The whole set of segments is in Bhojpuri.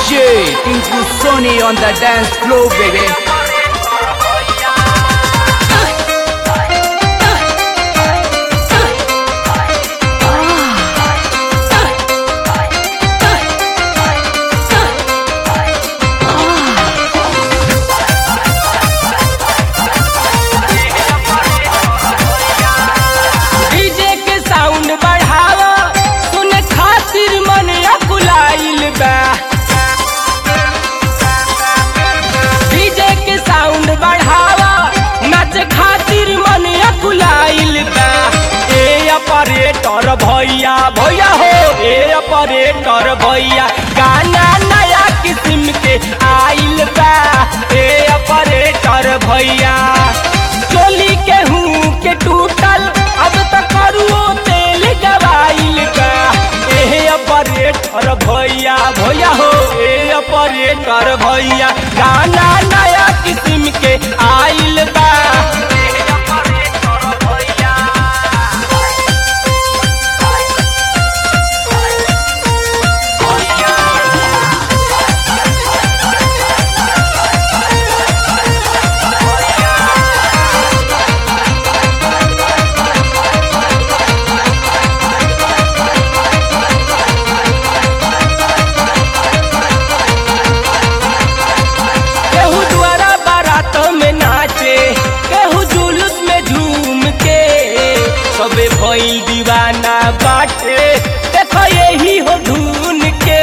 DJ Tinku Sony on the dance floor, baby. DJ के साउंड बढ़ावा सुने खातिर मन अकुलाइल बा डीजे के साउंड बढ़ावा नाच खातिर मन अकुलाइल बा ए ऑपरेटर भैया भैया हो ए ऑपरेटर भैया गाना नया किस्म के आइल बा ए ऑपरेटर भैया चोली के हूँ के टूटल अब तक करुओ तेल गवाइल बा एहे ऑपरेटर भैया भैया हो ए ऑपरेटर भैया गाना नया किस्म के आइल बा एहे ऑपरेटर भैया केहू द्वारा बारात में नाचे केहू जुलूस में झूम के सबे भइल दीवाना बाटे देखो यही हो धुन के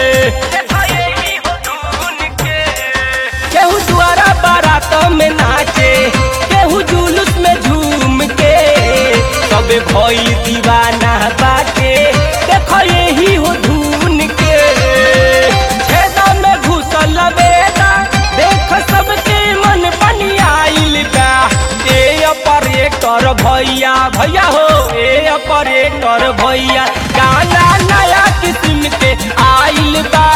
केहू द्वारा बारात में नाचे केहू जुलूस में झूम के सबे भइल दीवाना बाटे देखो यही हो धुन के छेदा में घुसल बेदा देख सबके मन बनियाइल बा ए ऑपरेटर भैया भैया हो ए ऑपरेटर भैया गाना नया किस्म के आइल बा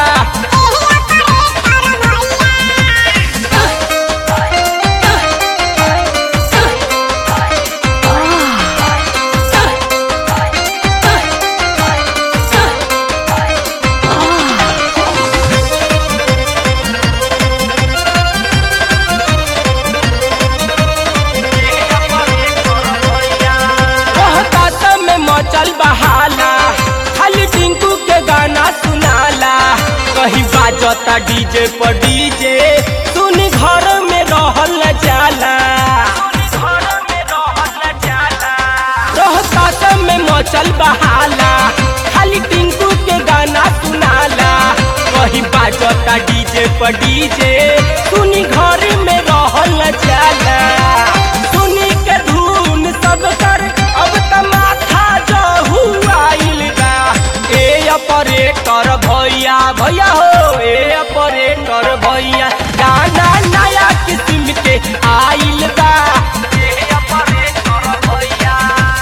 रोहतास में मचल बहाला खाली टिंकू के गाना सुनाला कहीं बाजता डीजे पर डीजे सुन घर में रहल न जाला रोहतास में मचल बहाला खाली टिंकू के गाना सुनाला कहीं बाजता डीजे पर डीजे सुनी घर में रहल न जाला सुनी के धुन सब कर अब त माथा जहू आइल बा ए ऑपरेटर भैया भैया हो ए ऑपरेटर भैया गाना नया किस्म के आइल बा ए ऑपरेटर भैया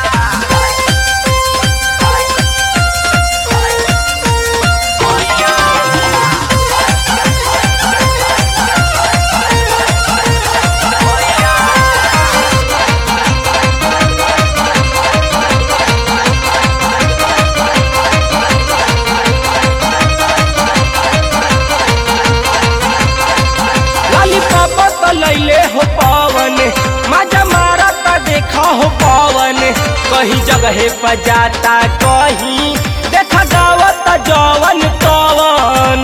लॉलीपॉप तो लैले हो पवन मजा मारा ता देखा हो पवन कहीं जगह पर जाता कहीं देखा गावत जवन पवन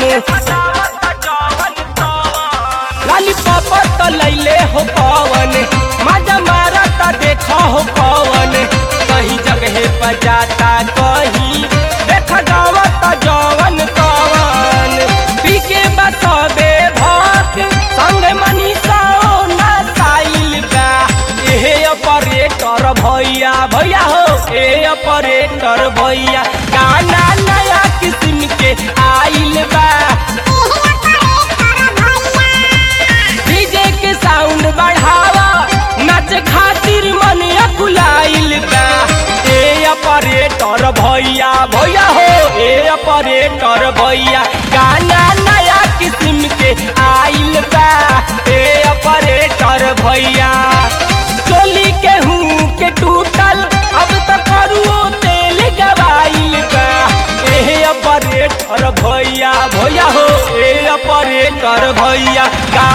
लॉलीपॉप तो लैले हो पवन मजा मारा ता देखा हो पवन कहीं जगह पर जाता कहीं देखा गावत जवन पवन पीके बसबे भक्त संग मनीषा ना साइल बा एहे ऑपरेटर भैया भैया हो ए ऑपरेटर भैया गाना नया किस्म के आइल बा डीजे के साउंड बढ़ावा नाच खातिर मन अकुलाइल बा ए ऑपरेटर भैया भैया हो ए ऑपरेटर भैया गाना नया किस्म के आइल बा ए ऑपरेटर भैया चोली के हूँ के टूटल अब तक करुओ तेल गवाइल बा एहे ऑपरेटर भैया भैया हो ए ऑपरेटर भैया का